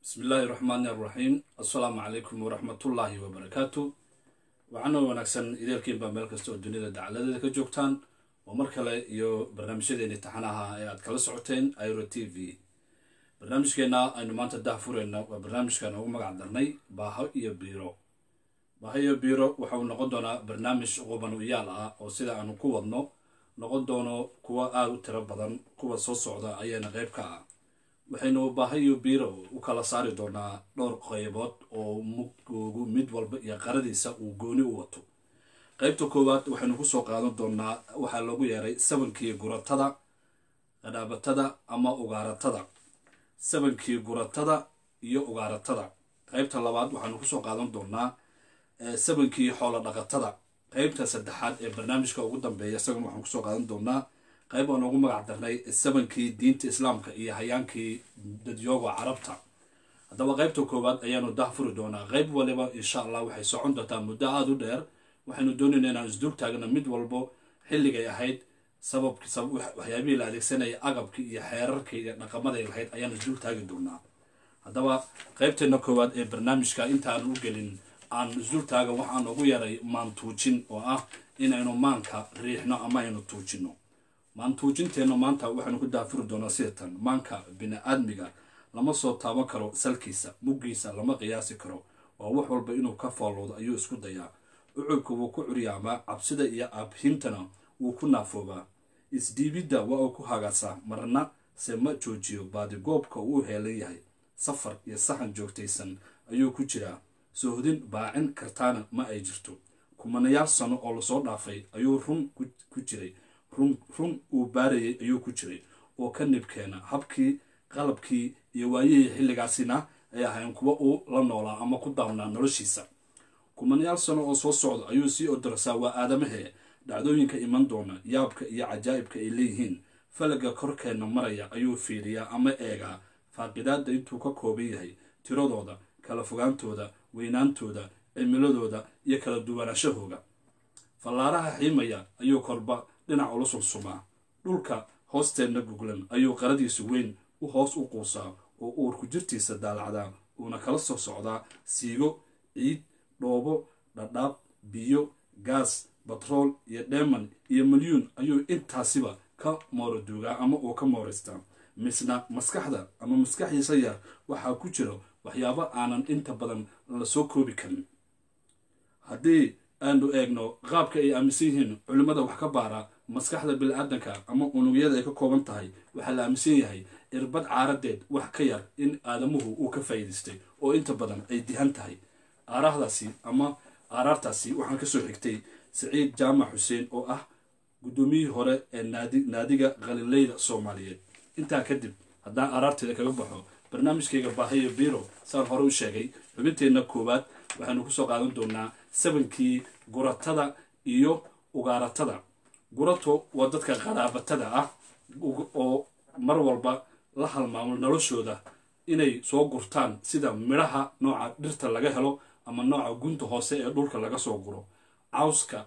bismi illaahi raxmaani araxiim assalaamu calaykum waraxmatullaahi wabarakaatu waxaana wanaagsan ideelkiin baa meel kasta oo duniyada dacaladeeda ka joogtaan oo mar kale iyo barnaamijyadeeni taxanaha ee aad kala socoteen iro t v barnaamijkeenna aynu maanta dahfureyna waa barnaamijkan ugu magac darnay baaho iyo biiro baaho iyo biiro waxa uu noqon doonaa barnaamij quban u yaal ah oo sida aanu ku wadno noqon doono kuwa aada u tiro badan kuwa soo socda ayaana qayb ka ah waxaynu baahayo biiro u kala saari doonaa dhowr qaybood oo mugoogu mid walba iyo qaradiisa uu gooni u wato qaybta koowaad waxaynu kusoo qaadan doonaa waxaa loogu yeeray sabankii guratada qadhaabatada ama ugaaratada sabankii guratada iyo ugaaratada qaybta labaad waxaanu kusoo qaadan doonaa sabankii xoolo dhaqatada qaybta saddexaad ee barnaamijka ugu dambeeya isaguna waxaan kusoo qaadan doonaa qayb aan ugu magac darnay sabankii diinta islaamka iyo hayaankii dadyooga carabta haddaba qaybta koowaad ayaanu dahfuri doonaa qayb waliba insha allah waxay socon doontaa muddo aada u dheer waxaynu doonayna inaan isdul taagna mid walbo xilligay ahayd sababk waxyaabihii la adeegsanaya agabkii iyo xeerarkii iyo dhaqamaday lahayd ayaan isdul taagi doonaa haddaba qaybteena koowaad ee barnaamijka intaanu u gelin aan isdul taaga waxaan ugu yaray maan tuujin oo ah inaynu maanka riixno ama aynu tuujino maantuujinteenna maanta waxaynu ku daafuri doonaa sidatan maanka bini-aadmiga lama soo taaban karo salkiisa muggiisa lama qiyaasi karo waa wax walba inuu ka foolowdo ayuu isku dayaa ucubka wuu ku curyaamaa cabsida iyo abhintana wuu ku naafoobaa isdhiibidda waa uu ku hagaasaa marna se ma joojiyo baadigoobka uu heelan yahay safar iyo saxan joogtaysan ayuu ku jiraa soohdin baacin kartaana ma ay jirto kumanayaal sano oo lasoo dhaafay ayuu run ku jiray run uu baarayay ayuu ku jiray oo ka nibkeena habkii qalabkii iyo waayihii xilligaasina ay ahayn kuwa uu la noolaa ama ku daabnaa noloshiisa kumanayaal sano oo soo socda ayuu sii odorsaa waa aadamahee dhacdooyinka iman doona yaabka iyo cajaa'ibka ay leeyihiin falaga korkeenna maraya ayuu fiiriyaa ama eegaa faaqidaadda intuu ka kooban yahay tiradooda kala fogaantooda weynaantooda cimiladooda iyo kala duwanaashahooga fallaaraha xiimaya ayuu korba dhinac ula sulsumaa dhulka hoosteenna guglan ayuu qaradiisu weyn u hoos u quusaa oo uurku jirtiisa daalacdaa uuna kala soo socdaa siigo ciid dhoobo dhadhaab biyo gaas batrool iyo dheeman iyo milyuun ayuu intaasiba ka mooraduugaa ama uu ka mooraystaa misna maskaxda ama maskaxdiisa yar waxaa ku jira waxyaabo aanan inta badan la soo koobi karin haddii aanu eegno qaabka ay aaminsan yihiin culimmada wax ka baara maskaxda bili-aadanka ama unugyada ay ka kooban tahay waxaa la aaminsan yahay irbad caaradeed wax ka yar in aadamuhu uu ka faa'iidaystay oo inta badan ay dihan tahay aaraahdaasi ama aaraartaasi waxaan kasoo xigtay saciid jaamac xuseen oo ah guddoomiyihii hore ee naadiga khalileyda soomaaliyeed intaa kadib haddaan aaraarteeda kaga baxo barnaamijkayga baahayo biro saan hore u sheegay xubinteenna koowaad waxaynu kusoo qaadan doonaa sabankii guratada iyo ugaaratada gurato waa dadka qaraabatada ah oo mar walba la halmaamo noloshooda inay soo gurtaan sida midhaha nooca dhirta laga helo ama nooca gunta hoose ee dhulka laga soo guro cawska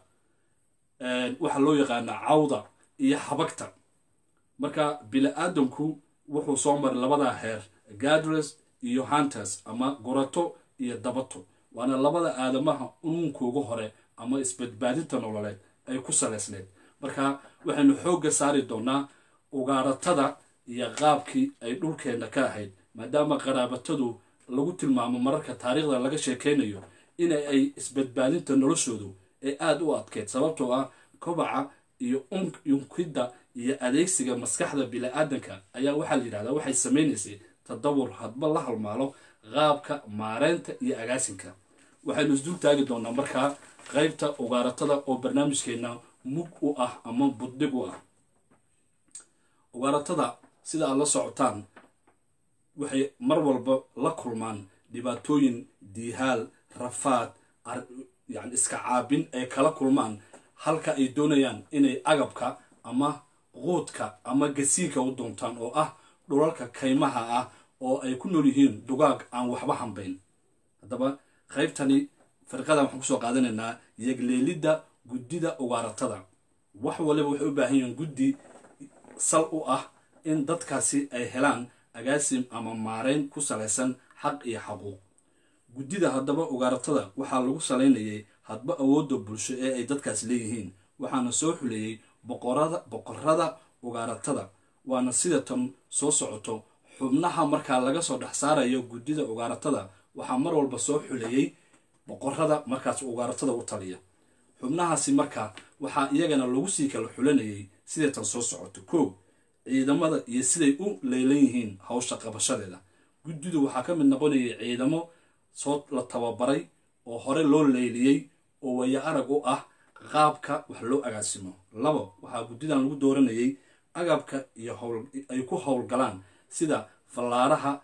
waxaa loo yaqaanaa cawda iyo habagta marka bili-aadanku wuxuu soo maray labadaa heer gadres iyo hunters ama gurato iyo dabato waana labada aadamaha unuunkooga hore ama isbadbaadinta nololeed ay ku saleysneed marka waxaynu xoogga saari doonaa ugaaratada iyo qaabkii ay dhulkeenna ka ahayd maadaama qaraabatadu lagu tilmaamo mararka taariikhda laga sheekeynayo in ay isbadbaadinta noloshoodu ay aada u adkeyd sababtoo ah kobaca iyo yunkidda iyo adeegsiga maskaxda bili-aadanka ayaa waxaa la yidhahdaa waxay samaynaysay tadawur hadba la halmaalo qaabka maareynta iyo agaasinka waxaynu isdul taagi doonaa markaa qaybta ugaaratada oo barnaamijkeenna mug u ah ama buddig u ah ugaaratada sida aad la socotaan waxay mar walba la kulmaan dhibaatooyin diihaal rafaad yani iska caabin ay kala kulmaan halka ay doonayaan inay agabka ama quudka ama gasiinka u doontaan oo ah dhulalka kaymaha ah oo ay ku nool yihiin dugaag aan waxba hambayn haddaba qaybtani firqadan waxaan kusoo qaadanaynaa yegleelidda guddida ugaaratada wax waliba waxay u baahan yihiin guddi sal u ah in dadkaasi ay helaan agaasim ama maareyn ku salaysan xaq iyo xaquuq guddida haddaba ugaaratada waxaa lagu salaynayay hadba awoodda bulsho ee ay dadkaas leeyihiin waxaana soo xuleeyey boqorada boqorada ugaaratada waana sida tan soo socoto xubnaha markaa laga soo dhex saarayo guddida ugaaratada waxaa mar walba soo xuleeyey boqorada markaas ugaaratada u taliya xubnahaasi markaa waxaa iyagana lagu sii kala xulanayay siday tan soo socoto kow ciidamada iyo siday u leylan yihiin hawsha qabashadeeda guddidu waxaa ka mid noqonayay ciidamo soo la tababaray oo hore loo leyliyey oo waya arag u ah qaabka wax loo agaasimo labo waxaa guddidan lagu dooranayay agabka iyo howl ay ku howlgalaan sida fallaaraha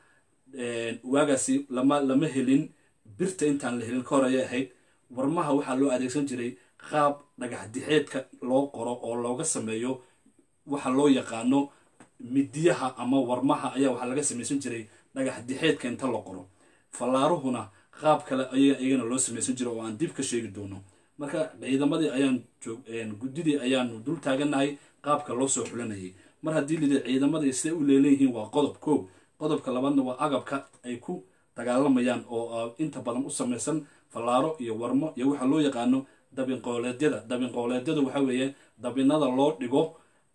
waagaasi lama lama helin birta intaan la helin ka hor ayay ahayd warmaha waxaa loo adeegsan jiray qaab dhagax dixeedka loo qoro oo looga sameeyo waxa loo yaqaano midiyaha ama warmaha ayaa waxaa laga samaysan jiray dhagax dixeedka inta la qoro fallaaruhuna qaab kale ayaa iyagana loo samaysan jiray oo aan dib ka sheegi doono marka ciidamadii ayaan joog guddidii ayaanu dul taaganahay qaabka loo soo xulanayay mar haddii lidi ciidamadii siday u leelanyihiin waa qodob koow qodobka labaadna waa agabka ay ku dagaalamayaan oo inta badan u samaysan fallaaro iyo warmo iyo waxaa loo yaqaano dabinqooleedyada dabinqooleedyada waxa weeye dabinada loo dhigo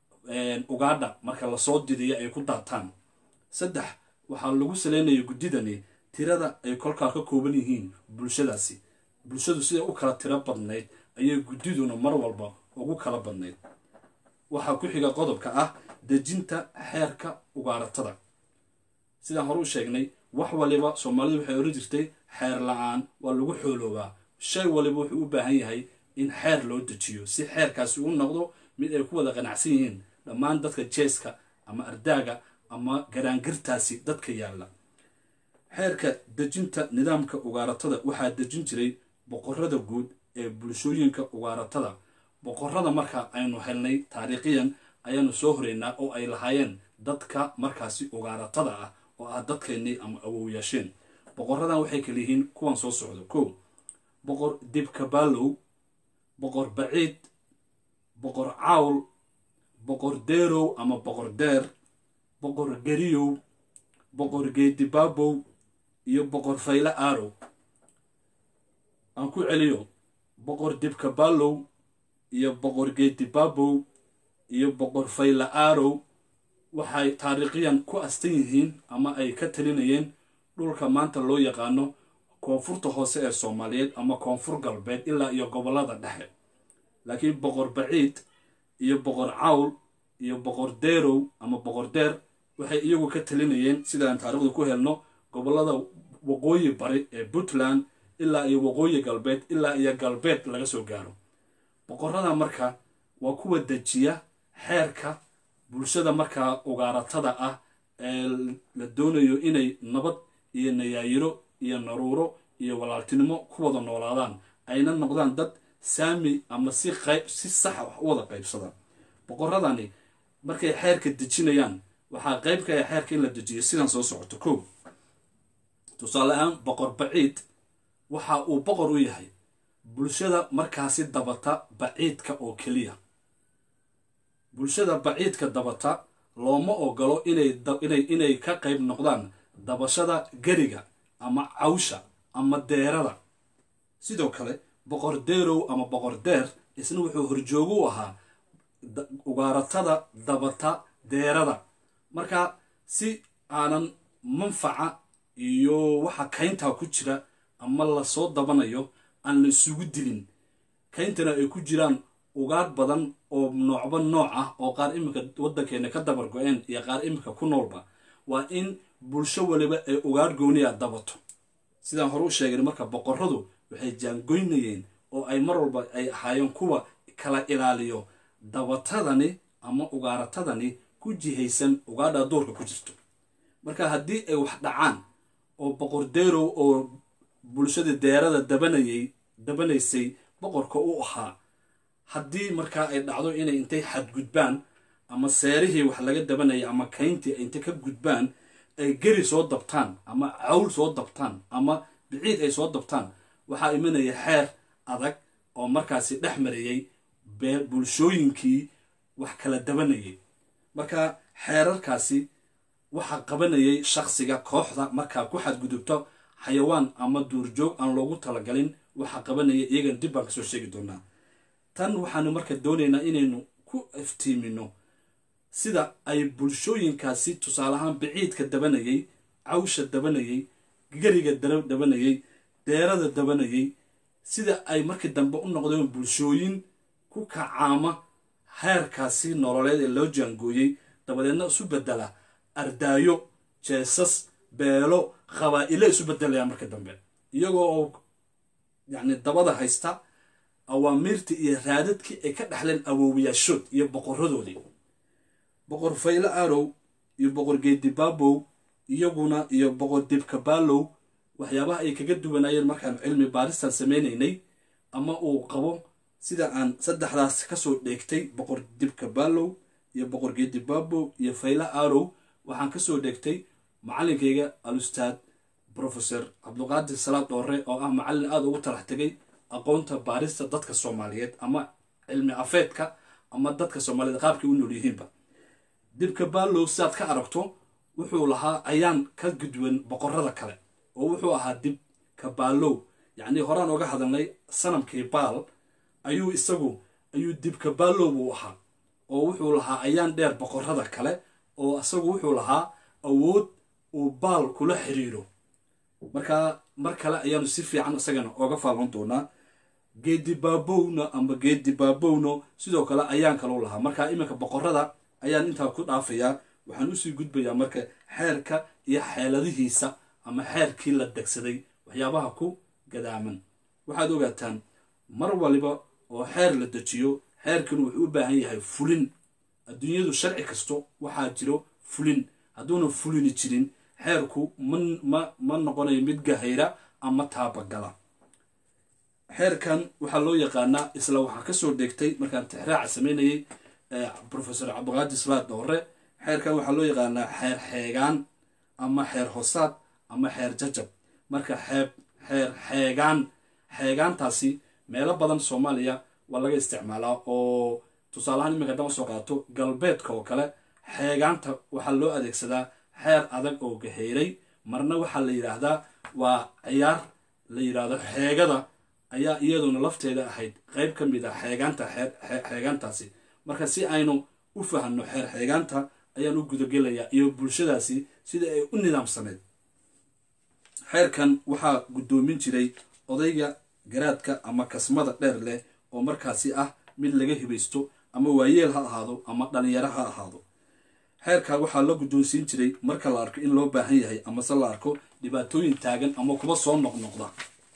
ugaadha marka lasoo didiyo ay ku daataan saddex waxaa lagu saleynaya guddidani tirada ay kolkaa ka kooban yihiin bulshadaasi bulshadu siday u kala tiro badnayd ayay guddiduna mar walba ugu kala badnayd waxaa ku xiga qodobka ah dejinta xeerka ugaaratada sidaan hore u sheegnay wax waliba soomaalidu waxay oran jirtay xeer la-aan waa lagu xooloobaa shay waliba wuxuu u baahan yahay in xeer loo dejiyo si xeerkaasi u noqdo mid ay ku wada qanacsan yihiin dhammaan dadka jeeska ama ardaaga ama garaangirtaasi dadka yaalla xeerka dejinta nidaamka ugaaratada waxaa dejin jiray boqorada guud ee bulshooyinka ugaaratada boqorada marka aynu helnay taariikhiyan ayaanu soo horeynaa oo ay lahaayeen dadka markaasi ugaaratada ah oo ah dadkeennii ama awowyaasheen boqoradan waxay kala yihiin kuwan soo socdo kow boqor dibkabaalow boqor baciid boqor cawl boqor deerow ama boqor deer boqor geriyow boqor geedibaabow iyo boqor fayle aarow aan ku celiyo boqor dibkabaalow iyo boqor geedibaabow iyo boqor fayle aarow waxay taariikhiyan ku astan yihiin ama ay ka talinayeen dhulka maanta loo yaqaano koonfurta hoose ee soomaaliyeed ama koonfur galbeed ilaa iyo gobollada dhexe laakiin boqor baciid iyo boqor cawl iyo boqor deerow ama boqor deer waxay iyagu ka talinayeen sidaan taarikhdu ku helno gobollada waqooyi bari ee puntland ilaa iyo waqooyi galbeed ilaa iyo galbeed laga soo gaaro boqorada marka waa kuwa dejiya xeerka bulshada markaa ugaaratada ah ee la doonayo inay nabad iyo nayaayiro iyo naruuro iyo walaaltinimo ku wada noolaadaan ayna noqdaan dad saami ama si qayb si saxa wax u wada qaybsada boqoradani markay xeerka dejinayaan waxaa qayb ka ah xeerka in la dejiyo sidan soo socoto kow tusaale ahaan boqor baciid waxa uu boqor u yahay bulshada markaasi dabata baciidka oo keliya bulshada baciidka dabata looma ogolo inay ka qayb noqdaan dabashada geriga ama cawsha ama deerada sidoo kale boqor deerow ama boqor deer isna wuxuu horjoogu u ahaa ugaaratada dabata deerada marka si aanan manfaca iyo waxa kayntaa ku jira ama lasoo dabanayo aan la isugu dilin kayntana ay ku jiraan ugaadh badan oo noocba nooc ah oo qaar iminka waddankeena ka dabar go-een iyo qaar iminka ku noolba waa in bulsho waliba ay ugaadh gooniya dabato sidaan hore u sheegay marka boqoradu waxay jaangoynayeen oo ay mar walba ay ahaayeen kuwa kala ilaaliyo dabatadani ama ugaaratadani ku jihaysan ugaadha duurka ku jirto marka haddii ay wax dhacaan oo boqor deerow oo bulshada deerada dabanayay dabanaysay boqorka u ahaa haddii markaa ay dhacdo inay intay xadgudbaan ama seerihii wax laga dabanayay ama kayntii intay ka gudbaan ay geri soo dabtaan ama cawl soo dabtaan ama biciid ay soo dabtaan waxaa imanaya xeer adag oo markaasi dhex marayay bulshooyinkii wax kala dabanayay marka xeerarkaasi waxaa qabanayay shaksiga kooxda markaa ku xadgudubto xayawaan ama duurjoog aan loogu talagalin waxaa qabanaya iyagan dib baan kasoo sheegi doonaa tan waxaanu marka doonaynaa inaynu ku iftiimino sida ay bulshooyinkaasi tusaale ahaan biciidka dabanayay cawsha dabanayay geriga dabanayay deerada dabanayay sida ay markii dambe u noqdeen bulshooyin ku kacaama heerkaasi nololeed ee loo jaangooyey dabadeedna isu bedela ardaayo jeesas beelo qabaa'ilo isu bedelayaan marka dambe iyagoo oo yacni dabada haysta awaamiirtii iyo raadadkii ay ka dhexleen awoowayaashood iyo boqoradoodii boqor fayle arow iyo boqor geedibaabow iyaguna iyo boqor dibkabaalow waxyaabaha ay kaga duwanaayeen markaanu cilmi baaristan sameynaynay ama uu qabo sida aan saddexdaas kasoo dheegtay boqor dibkabaalow iyo boqor geedibaabow iyo fayle arow waxaan kasoo dheegtay macalinkayga alustaad professor cabduqaadir salaad dhoore oo ah macallin aada ugu talax tegay aqoonta baarista dadka soomaaliyeed ama cilmi afeedka ama dadka soomaaliyeed qaabkay u nool yihiinba dibka baalow sidaad ka aragto wuxuu lahaa ayaan ka gudwan boqorada kale oo wuxuu ahaa dibka baalow yacnii horaan oga hadalnay sanamkii baal ayuu isagu ayuu dibka baalow buu ahaa oo wuxuu lahaa ayaan dheer boqorada kale oo isagu wuxuu lahaa awood uu baal kula xiriiro markaa mar kale ayaanu si fiican isagana ooga faalon doonaa geedi baabowna ama geedi baabowno sidoo kale ayaan kalau lahaa markaa iminka boqorada ayaan intaa ku dhaafayaa waxaan usii gudbayaa marka xeerka iyo xeeladihiisa ama xeerkii la degsaday waxyaabaha ku gadaaman waxaad ogaataan mar waliba oo xeer la dejiyo xeerkan wuxuu u baahan yahay fulin adduunyadu sharci kasto waxaa jiro fulin hadduuna fulini jirin xeerku ma ma noqonayo mid gahayra ama taabagala xeerkan waxaa loo yaqaanaa isla waxaa kasoo dheegtay markaan tixraaca sameynayay professor cabdiqaadir salaad dhoore xeerkan waxaa loo yaqaanaa xeer xeegaan ama xeer hosaad ama xeer jajab marka xeeb xeer xeegaan xeegaantaasi meelo badan soomaaliya waa laga isticmaalaa oo tusaaleahaan iminka dama soo qaato galbeedka oo kale xeegaanta waxaa loo adeegsadaa xeer adag oo gaheyray marna waxaa la yidhaahdaa waa ciyaar la yidhaahdo xeegada ayaa iyaduna lafteeda ahayd qeyb ka mid ah xeegaanta xeegaantaasi marka si aynu u fahanno xeer xeegaanta ayaan u gudagelayaa iyo bulshadaasi sida ay u nidaamsaneyd xeerkan waxaa guddoomin jiray odayga garaadka ama kasmada dheer leh oo markaasi ah mid laga hibaysto ama waayeel ha ahaado ama dhalinyaro ha ahaado xeerka waxaa la guddoonsiin jiray marka la arko in loo baahan yahay amase la arko dhibaatooyin taagan ama kuba soo noqnoqda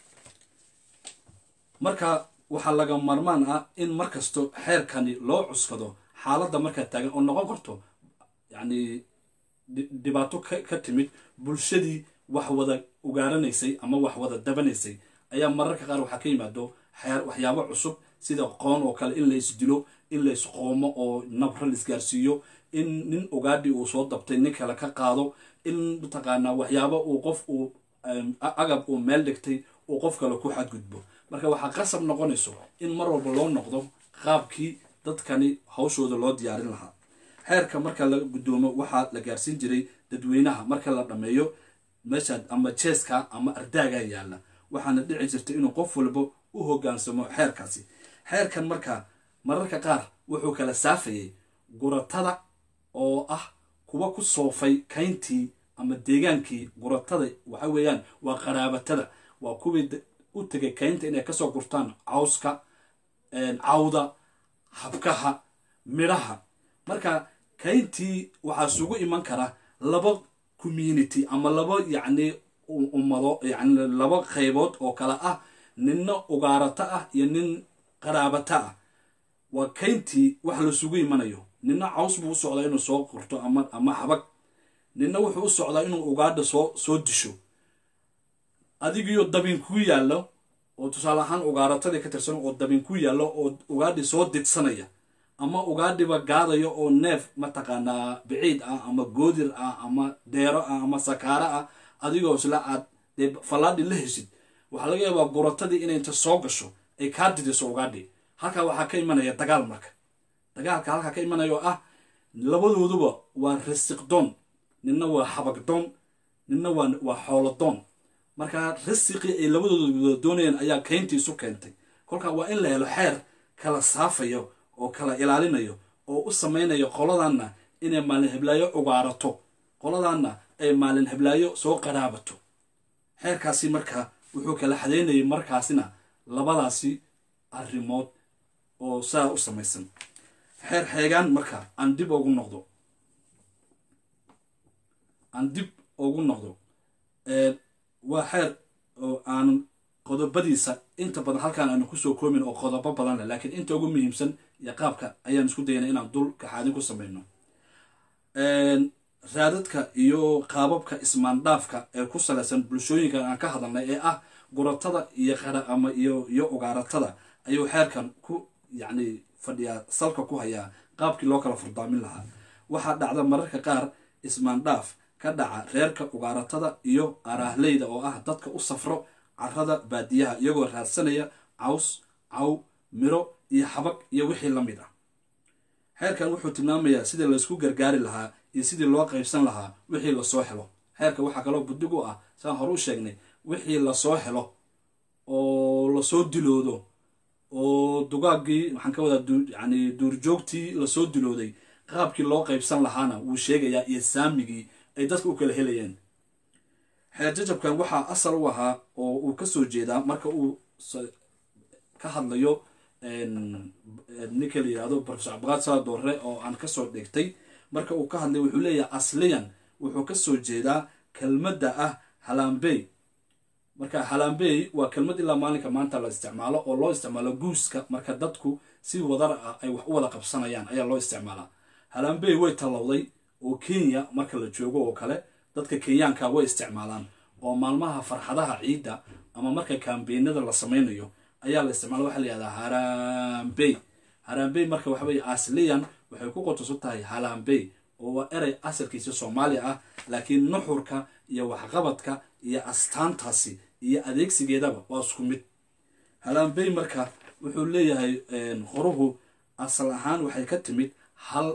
marka waxaa laga marmaan ah in markasto xeerkani loo cuskado xaaladda markaa taagan oo noqon karto yacni dhibaato ka timid bulshadii wax wada ugaaranaysay ama wax wada dabanaysay ayaa mararka qaar waxaa ka yimaado xeer waxyaabo cusub sida qoon oo kale in lays dilo in lays qoomo oo nabra laisgaarsiiyo in nin ugaadhi uu soo dabtay nin kale ka qaado in mataqaanaa waxyaabo uu qof uu agab uu meel dhigtay uu qof kale ku xadgudbo marka waxaa qasab noqonayso in mar walba loo noqdo qaabkii dadkani hawshooda loo diyaarin lahaa xeerka marka la guddoomo waxaa la gaarsiin jiray dadweynaha marka la dhammeeyo meesha ama jeeska ama ardaaga yaalla waxaana dhici jirta inuu qof walba u hogaansamo xeerkaasi xeerkan marka mararka qaar wuxuu kala saafayay guratada oo ah kuwa ku soofay kayntii ama deegaankii guratada waxa weeyaan waa qaraabatada waa kuwii u tegay kaynta inay kasoo gurtaan cawska cawda habkaha midhaha marka kayntii waxaa isugu iman kara laba community ama laba yacni ummado yacni laba qaybood oo kale ah ninna ugaarato ah iyo nin qaraabato ah waa kayntii wax laisugu imanayo ninna caws buu u socdaa inuu soo qurto ama ama habag ninna wuxuu u socdaa inuu ugaadha soo soo disho adigiyo dabin ku yaallo oo tusaale ahaan ugaaratadii ka tirsan oo dabin ku yaallo oo ugaadhi soo didsanaya ama ugaadhiba gaadayo oo neef mataqaanaa biciid ah ama goodir ah ama deero ah ama sakaaro ah adigoo isla aad dee fallaadhi la heshid waxaa laga yaabaa guratadii inay inta soo gasho ay kaa didiso ugaadhi halkaa waxaa ka imanaya dagaal marka dagaalka halkaa ka imanaya oo ah labadooduba waa rasiqdoon ninna waa xabagdoon ninna waa waa xoolodoon markaa risiqii ay labadooda wada doonayeen ayaa kayntii isu keentay kolkaa waa in la helo xeer kala saafayo oo kala ilaalinayo oo u samaynayo qoladanna inay maalin heblaayo ugaarato qoladanna ay maalin heblaayo soo qaraabato xeerkaasi markaa wuxuu kala xadaynayay markaasina labadaasi arrimood oo saa u samaysan xeer xeegaan marka aan dib ugu noqdo aan dib ugu noqdo waa xeer oo aan qodobadiisa inta badan halkaan aanu kusoo koomin oo qodobo badan leh laakiin inta ugu muhiimsan iyo qaabka ayaan isku dayana inaan dul kaxaadin ku samayno raadadka iyo qaababka ismaandhaafka ee ku salaysan bulshooyinkan aan ka hadalnay ee ah guratada iyo qara ama iyo iyo ugaaratada ayuu xeerkan ku yacni fadhiyaa salka ku hayaa qaabkii loo kala furdaamin lahaa waxaa dhacda mararka qaar ismaandhaaf ka dhaca reerka ugaaratada iyo araahleyda oo ah dadka u safro carada baadiyaha iyagoo raadsanaya caws caw miro iyo xabag iyo wixii la mid ah xeerkan wuxuu tilmaamayaa sidii laysku gargaari lahaa iyo sidii loo qaybsan lahaa wixii lasoo helo xeerka waxaa kaloo buddig u ah saan hore u sheegnay wixii lasoo helo oo lasoo diloodo oo dugaaggii waxaan ka wadaa yani duurjoogtii lasoo dilooday qaabkii loo qaybsan lahaana wuu sheegayaa iyo saamigii ay dadka u kala helayeen xeer jajabkan waxaa asal u ahaa oo uu kasoo jeedaa marka uu ka hadlayo ninka la yihahdo profesor cabdiqaad sala doorre oo aan kasoo dhigtay marka uu ka hadlay wuxuu leeyahay asliyan wuxuu kasoo jeedaa kelmadda ah halaambey marka halaambey waa kelmad ilaa maalinka maanta la isticmaalo oo loo isticmaalo guuska marka dadku si wadar ah ay wax u wada qabsanayaan ayaa loo isticmaalaa halaambey way tallowday oo kenya marka la joogo oo kale dadka kenyaanka way isticmaalaan oo maalmaha farxadaha ciidda ama marka kaambeenada la samaynayo ayaa la isticmaala waxa la yihahdaa haraambey haraambey marka waxa weye asliyan waxay ku qotosan tahay halaambey oo waa erey asalkiisa soomaaliya ah laakiin nuxurka iyo waxqabadka iyo astaantaasi iyo adeegsigeedaba waa isku mid halaambey marka wuxuu leeyahay qoruhu asal ahaan waxay ka timid hal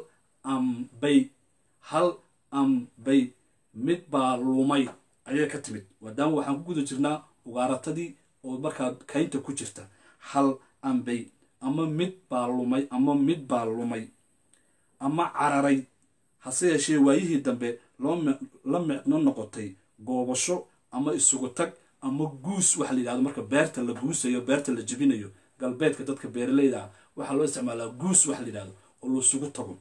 ambay hal ambay mid baa lumay ayay ka timid maadaama waxaan ku guda jirnaa ugaaratadii oo markaa kaynta ku jirta hal ambay ama mid baa lumay ama mid baa lumay ama cararay hase yeeshee waayihii dambe la micno noqotay goobasho ama isugu tag ama guus waxa la yidhahdo marka beerta la guusayo beerta la jebinayo galbeedka dadka beeraleyda ah waxaa loo isticmaalaa guus waxa la yidhahdo oo laisugu tago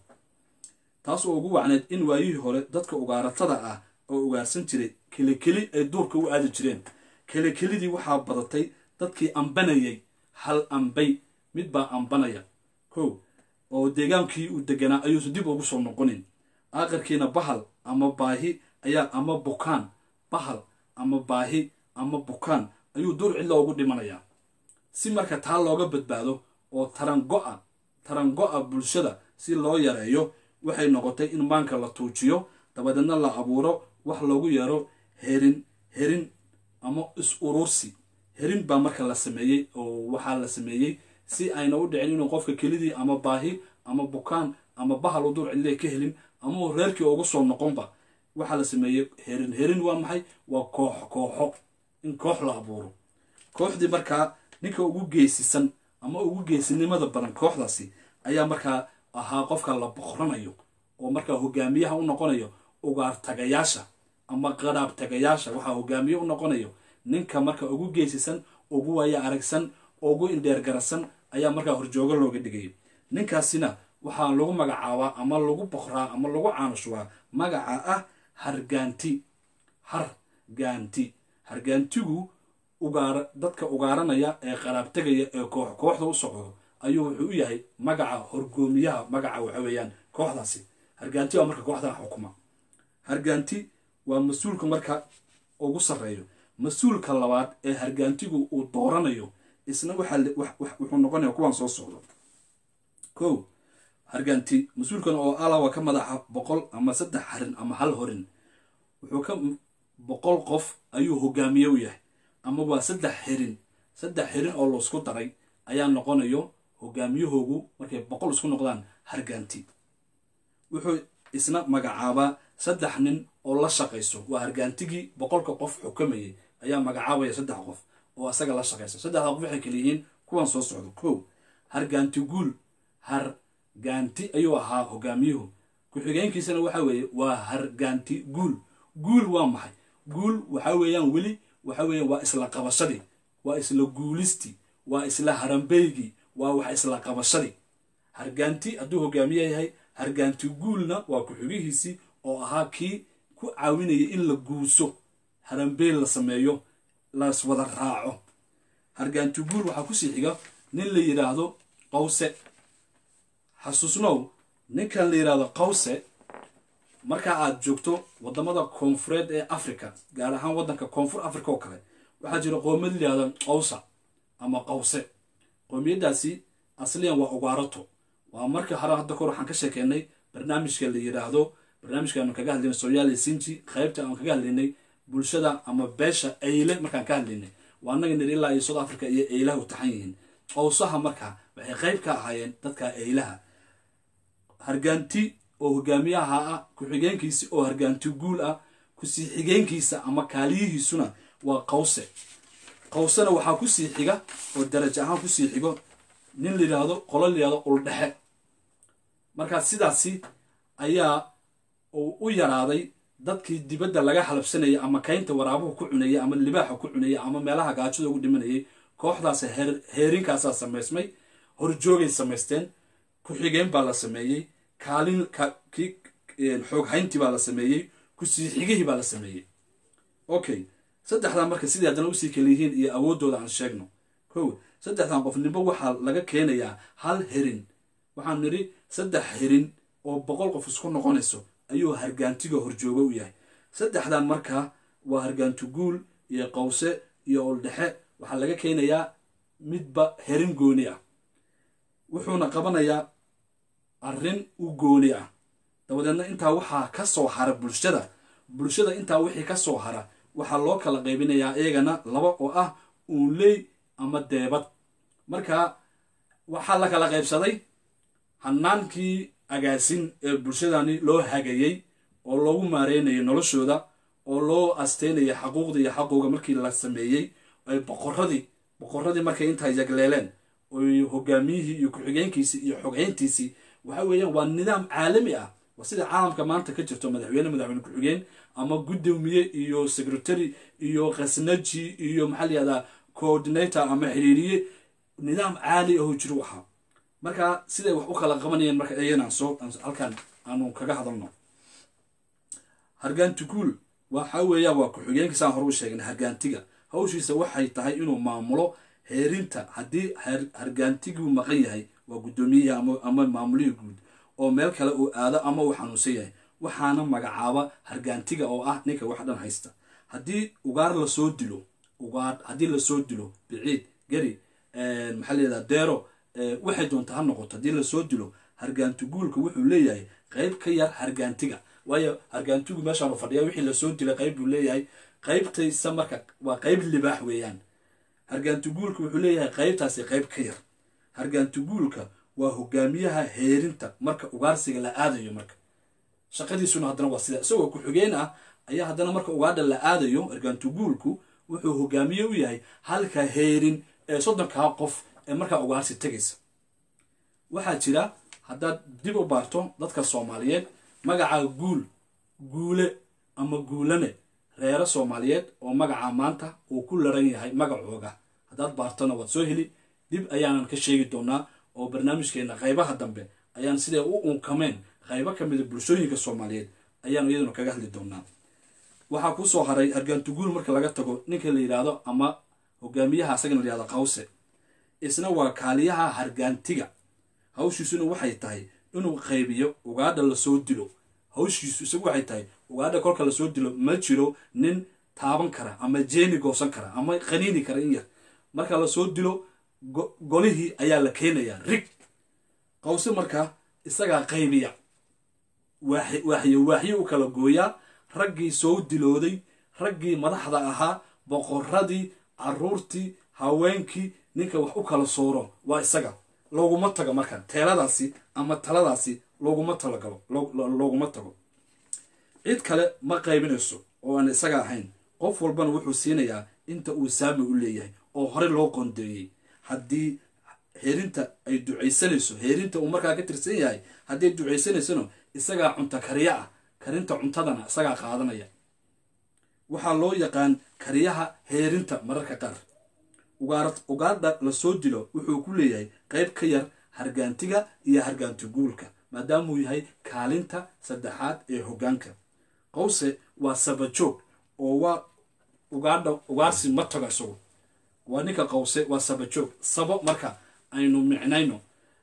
taas oo ugu wacneed in waayihii hore dadka ugaaratada ah oo ugaarsan jiray kelikeli ay duurka u aadi jireen kelikelidii waxaa badatay dadkii ambanayay hal ambay mid baa ambanaya kow oo deegaankii uu deganaa ayuusan dib ugu soo noqonin aakhirkiina bahal ama baahi ayaa ama bukaan bahal ama baahi ama bukaan ayuu duur cidla ugu dhimanayaa si marka taa looga badbaado oo tarango-a tarango-a bulshada si loo yareeyo waxay noqotay in maanka la tuujiyo dabadeedna la abuuro wax loogu yeero herin herin ama is urursi herin baa marka la sameeyey oo waxaa la sameeyey si ayna u dhicin inuu qofka kelidii ama baahi ama bukaan ama bahal u duur cidlee ka helin ama uu reerkii ugu soo noqonba waxaa la sameeyey herin herin waa maxay waa koox kooxo in koox la abuuro kooxdii markaa ninka ugu geesisan ama ugu geesinimada badan kooxdaasi ayaa markaa ahaa qofka la boqranayo oo markaa hogaamiyaha u noqonayo ugaar tagayaasha ama qaraab tagayaasha waxaa hogaamiye u noqonayo ninka marka ugu geesisan ugu waaya aragsan ugu indheergarasan ayaa markaa horjoogo looga dhigay ninkaasina waxaa lagu magacaabaa ama lagu boqraa ama lagu caanushubaa magaca ah hargaanti hargaanti hargaantigu ugaar dadka ugaaranaya ee qaraab tegaya ee koox kooxda u socdo ayuu wuxuu u yahay magaca horgoomiyaha magaca waxa weeyaan kooxdaasi hargaanti waa marka kooxdan xukuma hargaanti waa mas-uulka marka ugu sarreeyo mas-uulka labaad ee hargaantigu uu dooranayo isna wuxuu noqonaya kuwaan soo socdo ko hargaanti mas-uulkan oo alawa ka madaxa boqol ama saddex harin ama hal horin wuxuu ka boqol qof ayuu hogaamiye u yahay ama waa saddex xirin saddex xirin oo laisku daray ayaa noqonayo hogaamiyahoogu markay boqol isku noqdaan hargaanti wuxuu isna magacaabaa saddex nin oo la shaqayso waa hargaantigii boqolka qof xukamayay ayaa magacaabaya saddex qof oo asaga la shaqaysa saddexda qof waxay kala yihiin kuwan soo socdo kow hargaanti guul hargaanti ayuu ahaa hogaamiyuhu ku-xigeenkiisana waxa weeye waa hargaanti guul guul waa maxay guul waxa weeyaan weli waxa weeyaan waa isla qabashadii waa isla guulistii waa isla harambeygii waa wax isla qabashadii hargaanti hadduu hogaamiye yahay hargaanti guulna waa ku-xigihiisii oo ahaa kii ku caawinaya in la guuso harambeel la sameeyo las wada raaco hargaanti guul waxaa kusii xiga nin la yidhaahdo qawse xasuusnow ninkan la yidhaahdo qawse marka aad joogto wadamada koonfureed ee africa gaar ahaan waddanka koonfur africa oo kale waxaa jira qoomiyad la yihahdo qawsa ama qawse qoomiyaddaasi asliyan waa ugaarato waa marka hore hadda kor waxaan ka sheekeynay barnaamijka la yidhaahdo barnaamijkaanu kaga hadlaynay soomaaliya sinji qaybta aan kaga hadlaynay bulshada ama beesha eyle markaan ka hadlaynay waa annaga nir ilaa iyo south africa iyo eylaha u taxan yihiin qowsaha marka waxay qayb ka ahaayeen dadka eylaha hargaanti oo hogaamiyaha ah ku-xigeenkiisi oo hargaanti guul ah kusii xigeenkiisa ama kaaliyihiisuna waa qawse qawsena waxaa kusii xiga oo darajo ahaan kusii xigo nin la yidhaahdo qolo la yidhahdo uldhexe markaa sidaasi ayaa uu u yaraaday dadkii dibadda laga halabsanayay ama kaynta waraabuhu ku cunayay ama libaaxa ku cunayay ama meelaha gaajada ugu dhimanayay kooxdaas heerinkaasaa samaysmay horjoogay samaysteen ku-xigeen baa la sameeyey kaalin xooghayntii baa la sameeyey kusii xigihii baa la sameeyey okay saddexdan marka sidii haddana usii kala yihiin iyo awooddooda aan sheegno kow saddexdan qof nimbo waxaa laga keenayaa hal herin waxaan nidhi saddex herin oo boqol qof isku noqonayso ayuu hargaantiga horjoogo u yahay saddexdan markaa waa hargaanti guul iyo qawse iyo oldhexe waxaa laga keenayaa midba herin gooni ah wuxuuna qabanayaa arrin u gooni ah dabadeedna intaa waxaa ka soo hara bulshada bulshada intaa wixii ka soo hara waxaa loo kala qaybinayaa iyagana laba oo ah uunley ama deebad marka waxaa la kala qaybsaday hanaankii agaasin ee bulshadani loo hagayey oo loogu maareynayay noloshooda oo loo asteynayay xaquuqda iyo xaqooga markii la sameeyey ay boqoradii boqoradii markay intaa yagleeleen oy hogaamiyihii iyo ku-xigeenkiisii iyo xoghayntiisii waxa weeyaan waa nidaam caalami ah waa sida caalamka maanta ka jirto madaxweyne madaxweyne ku-xigeen ama guddoomiye iyo secretary iyo khasnaji iyo maxaa la yihahdaa coordinator ama xiriiriye nidaam caali aho jiro ahaa marka siday wax u kala qabanayeen marka iyaganaan soo halkan aanu kaga hadalno hargaanti guul waxa weeyaa waa ku-xigeenkiisaan hore u sheegnay hargaantiga hawshiisa waxay tahay inuu maamulo heerinta haddii hargaantiguu maqan yahay waa guddoomiyihi ama maamulihii guud oo meel kale uu aado ama uu xanuunsan yahay waxaana magacaaba hargaantiga oo ah ninka wax dhan haysta haddii ugaar lasoo dilo ugaar haddii lasoo dilo biciid geri maxaa layihahdaa deero waxay doonta ha noqoto haddii lasoo dilo hargaanti guulka wuxuu leeyahay qayb ka yar hargaantiga waayo hargaantigu meeshaanu fadhiya wixii lasoo dilay qayb buu leeyahay qaybtaysa marka waa qayb libaax weeyaan hargaanti guulka wuxuu leeyahay qaybtaasi qayb ka yar hargaanti guulka waa hogaamiyaha heerinta marka ugaarsiga la aadayo marka shaqadiisuna haddana waa sida isagoo ku-xigeen ah ayaa haddana marka ugaadha la aadayo hargaanti guulku wuxuu hogaamiye u yahay halka heerin ee soddonkaa qof ee markaa ugaarsi tegaysa waxaa jira haddaad dib u baarto dadka soomaaliyeed magaca guul guule ama guulane reero soomaaliyeed oo magaca maanta uu ku laran yahay magacooga haddaad baartona waad soo heli dib ayaanan ka sheegi doonaa oo barnaamijkeena qaybaha dambe ayaan siday u unkameen qaybo ka mida bulshooyinka soomaaliyeed ayaanu iyaduna kaga hadli doonaa waxaa kuu soo haray hargaanti guul marka laga tago ninka la yidhaahdo ama hogaamiyaha asagana la yihahdo qawse isna waa kaaliyaha hargaantiga hawshiisuna waxay tahay inuu qaybiyo ugaadha lasoo dilo hawshiisu isagu waxay tahay ugaadha kolka lasoo dilo ma jiro nin taaban kara ama jeeni goosan kara ama qaniini kara in yar marka lasoo dilo golihii ayaa la keenayaa rig qawse marka isagaa qaybiya waaxyo waaxyo u kala gooyaa raggii soo dilooday raggii madaxda ahaa boqoradii caruurtii haweenkii ninka wax u kala sooro waa isaga looguma tago marka teeladaasi ama taladaasi looguma talagalo looguma tago cid kale ma qaybinayso oo aan isaga ahayn qof walbana wuxuu siinayaa inta uu saami u leeyahay oo hore loo qoondeeyey haddii heerinta ay ducaysanayso heerinta uu markaa ka tirsan yahay haddii ay ducaysanaysona isagaa cunta kariya ah karinta cuntadana isagaa qaadanaya waxaa loo yaqaan kariyaha heerinta mararka qaar ugaadha lasoo dilo wuxuu ku leeyahay qayb ka yar hargaantiga iyo hargaanti guulka maadaamuu yahay kaalinta saddexaad ee hoggaanka qawse waa sabajoog oo waa ugaadha ugaarsi ma tago isagu waa ninka qawse waa sabajoog sabo marka aynu micnayno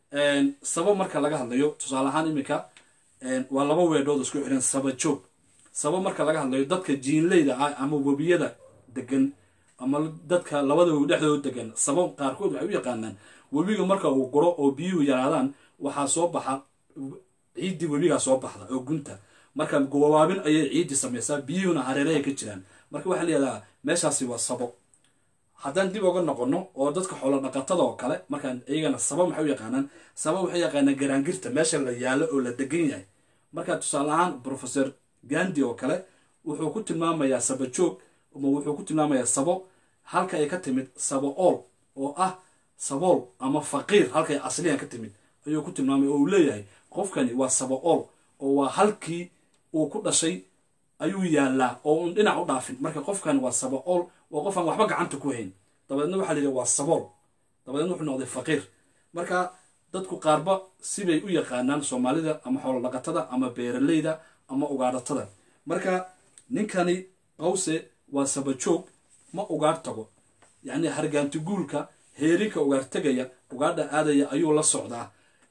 sabo marka laga hadlayo tusaale ahaan iminka waa laba weedhood isku xiran sabajoog sabo marka laga hadlayo dadka jiinleyda ah ama webiyada degan ama dadka labada webi dhexdooda degan sabo qaarkood waxay u yaqaanaan webiga marka uu guro oo biyuhu yaraadaan waxaa soo baxa ciiddii webigaa soo baxda oo gunta marka gowaabin ayay ciiddii samaysaa biyuhuna hareerahay ka jiraan marka waxaa layihahdaa meeshaasi waa sabo haddaan dib uga noqono oo dadka xoolo dhaqatada oo kale markaan iyagana saba maxay u yaqaanaan saba waxay yaqaanaan garaangirta meesha la yaalo oo la degan yahay marka tusaale ahaan professor gandi oo kale wuxuu ku tilmaamayaa sabajoog ama wuxuu ku tilmaamayaa sabo halka ay ka timid sabo ool oo ah sabool ama faqiir halkay asliyan ka timid ayuu ku tilmaamaya oo uu leeyahay qofkani waa sabo ool oo waa halkii uu ku dhashay ayuu yaallaa oo uun dhinac u dhaafin marka qofkani waa sabo ool waa qof aan waxba gacanta ku hayn dabadeedna waxaa la yidhi waa sabool dabadeedna wuxuu noqday faqiir marka dadku qaarba sibay u yaqaanaan soomaalida ama xoolo dhaqatada ama beeraleyda ama ugaadhatada marka ninkani qawse waa sabajoog ma ugaar tago yacni hargaanti guulka heerinka ugaar tegaya ugaadha aadaya ayuu la socdaa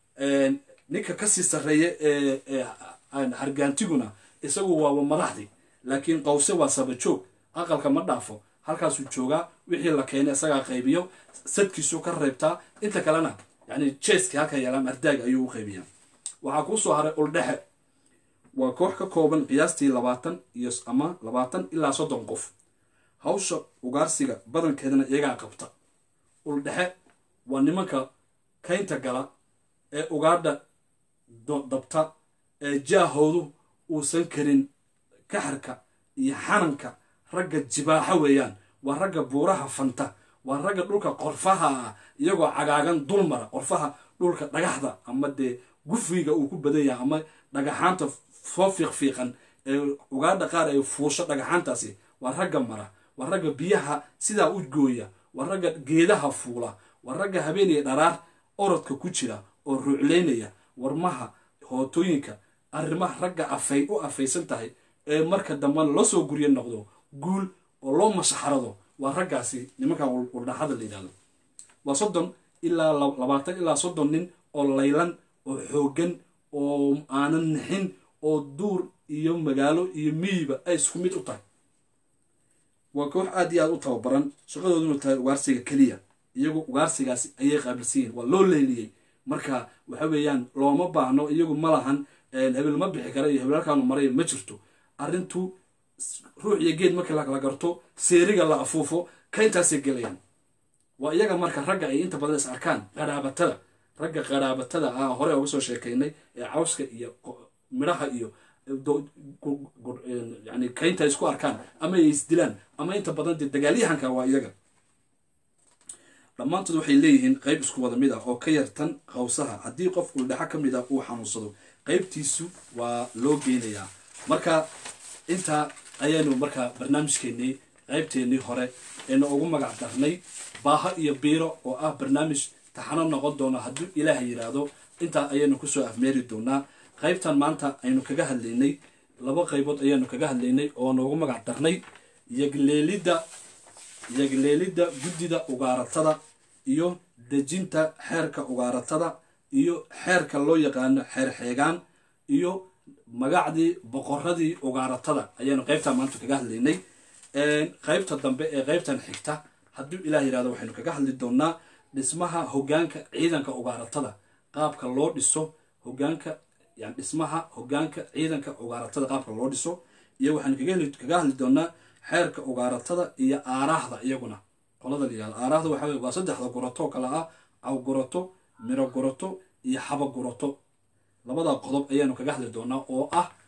ninka kasii sarreeya ee hargaantiguna isagu waaba madaxdii laakiin qawse waa sabajoog aqalka ma dhaafo halkaasuu joogaa wixii la keenay isagaa qaybiyo sadkiisuu ka reebtaa inta kalena yani jeeskii halka yeelaan ardaag ayuu u qaybiyaa waxaa kuu soo haray uldhexe waa koox ka kooban qiyaastii labaatan iyo ama labaatan ilaa soddon qof hawsha ugaarsiga badankeedana iyagaa qabta uldhexe waa nimanka kaynta gala ee ugaadha dabta ee jaahoodu uusan karin kaxarka iyo xananka ragga jibaaxa weeyaan waa ragga buuraha fanta waa ragga dhulka qorfaha ah iyagoo cagaagan dulmara qorfaha dhulka dhagaxda ama dee gufiga uu ku badan yahay ama dhagaxaanta soo fiiqfiiqan ee ugaadha qaar ay fuusho dhagaxaantaasi waa ragga mara waa ragga biyaha sidaa u gooya waa ragga geedaha fuula waa ragga habeeniya dharaar orodka ku jira oo ruucleynaya warmaha hootooyinka arrimaha ragga afay u afaysan tahay ee marka dambena loo soo guryo noqdo guul oo loo mashaxarado waa raggaasi nimankan waldhaxada la yidhahdo waa soddon ilaa labaatan ilaa soddon nin oo laylan oo xooggan oo aanan nixin oo duur iyo magaalo iyo miyiba ay isku mid u tahay waa koox aad iyo aad u tababaran shaqadooduna tahay ugaarsiga keliya iyagu ugaarsigaasi ayay qaabilsan yihin waa loo leeliyey marka waxa weeyaan looma baahno iyagu ma lahan hebel ma bixi kara iyo hebel halkaanu maray ma jirto arrintu ruux iyo geed markii lakala garto seeriga la afuufo ka intaasay gelayaan waa iyaga marka ragga ay inta badan is arkaan qaraabatada ragga qaraabatada ah hore uga soo sheekaynay ee cawska iyo midhaha iyo yani kaynta isku arkaan ama ay isdilaan ama inta badan dee dagaalyahanka waa iyaga dhammaantood waxay leeyihiin qayb isku wada mid ah oo ka yartan qawsaha haddii qof uldhaxo ka mid ah uu xanuunsado qaybtiisu waa loo geynayaa marka intaa ayaanu markaa barnaamijkeennii qaybteennii hore eena ugu magac darnay baaho iyo biiro oo ah barnaamij taxano noqon doona hadduu ilaaha yidhaahdo intaa ayaynu kusoo afmeeri doonaa qaybtan maanta aynu kaga hadlaynay laba qaybood ayaanu kaga hadlaynay oo noogu magac darnay yagleelidda yagleelidda guddida ugaaratada iyo dejinta xeerka ugaaratada iyo xeerka loo yaqaano xeer xeegaan iyo magacdii boqoradii ugaaratada ayaanu qaybtan maanta kaga hadlaynay qaybta dambe ee qaybtan xigta hadduu ilaah yidhahdo waxaynu kaga hadli doonaa dhismaha hogaanka ciidanka ugaaratada qaabka loo dhiso hogaanka yani dhismaha hogaanka ciidanka ugaaratada qaabka loo dhiso iyo waxaynu kaga hadli doonaa xeerka ugaaratada iyo aaraahda iyaguna qolada la yihahdo aaraahda waxa waa saddexda gurato kale ah caw gurato miro gurato iyo xaba gurato labada qodob ayaanu kaga hadli doonaa oo ah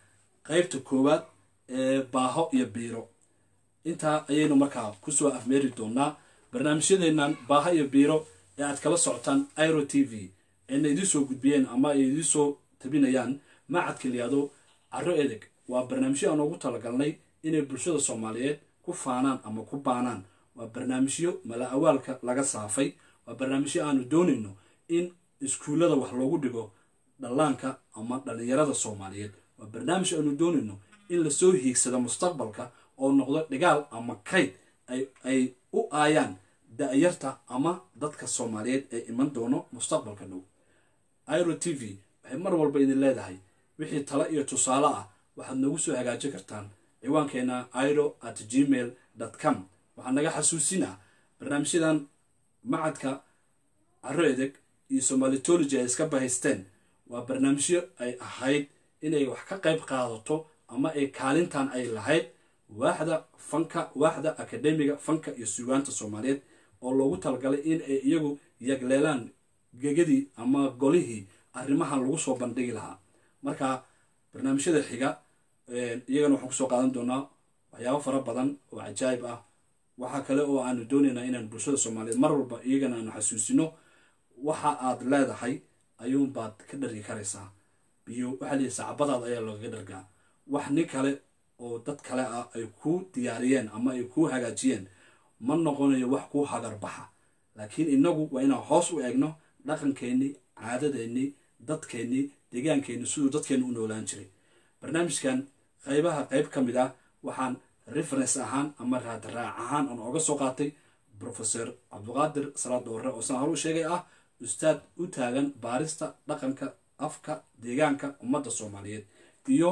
qeybta koowaad ee baaho iyo biiro intaa ayaynu markaa kusoo afmeeri doonaa barnaamijyadeennan baaho iyo biiro ee aad kala socotaan iro t v ayna idiin soo gudbiyeen ama ay idiin soo tabinayaan macadka liyaado caro edeg waa barnaamijyo aan ugu talagalnay inay bulshada soomaaliyeed ku faanaan ama ku baanaan waa barnaamijyo mala awaalka laga saafay waa barnaamijyo aanu doonayno in iskuullada wax loogu dhigo dhallaanka ama dhallinyarada soomaaliyeed waa barnaamij aanu doonayno in lasoo hiigsado mustaqbalka oo noqdo dhigaal ama kayd ay u aayaan da-yarta ama dadka soomaaliyeed ee iman doono mustaqbalka dhow iro t v waxay mar walba idin leedahay wixii talo iyo tusaale ah waxaad noogu soo hagaajin kartaan ciwaankeena iro at gmail com waxaa naga xasuusinaa barnaamijyadan macadka caro edeg iyo somalitology ay iska bahaysteen waa barnaamijyo ay ahayd inay wax ka qayb qaadato ama ay kaalintan ay lahayd waaxda fanka waaxda akademiga fanka iyo sugaanta soomaaliyeed oo loogu talagalay in ay iyagu yagleelaan gegadii ama golihii arrimahan lagu soo bandhigi lahaa marka barnaamijyada xiga iyagana waxaan kusoo qaadan doonaa waxyaabo fara badan oo cajaayib ah waxaa kale oo aanu doonaynaa inaan bulshada soomaaliyeed mar walba iyagana aanu xasuusino waxa aad leedahay ayuunbaad ka dhargi karaysaa biyo waxaa lihi sacbadaad ayaa loogaga dhargaa wax nin kale oo dad kale ah ay kuu diyaariyeen ama ay kuu hagaajiyeen ma noqonayo wax kuu hagarbaxa laakiin inagu waa inaan hoos u eegno dhaqankeennii caadadeennii dadkeennii deegaankeenni siduu dadkeennu u noolaan jiray barnaamijkan qaybaha qayb ka mid ah waxaan reference ahaan ama raadraac ahaan aan ooga soo qaatay professor cabdiqaadir salaad doore oo saan hor u sheegay ah ustaad u taagan baarista dhaqanka afka deegaanka ummadda soomaaliyeed iyo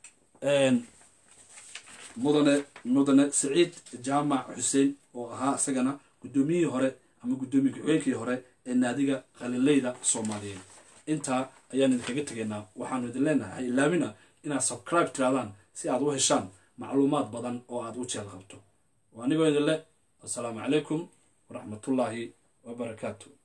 mudane mudane saciid jaamac xuseen oo ahaa isagana guddoomiyihii hore ama guddoomiye ku-xigeenkii hore ee naadiga qalinleyda soomaaliyeed intaa ayaan idinkaga tegaynaa waxaanu idin leenahay ilaamina inaad subscribe tiraadaan si aad u heshaan macluumaad badan oo aad u jeel qabto anigoo idin le assalaamu calaykum waraxmatullaahi wabarakaatu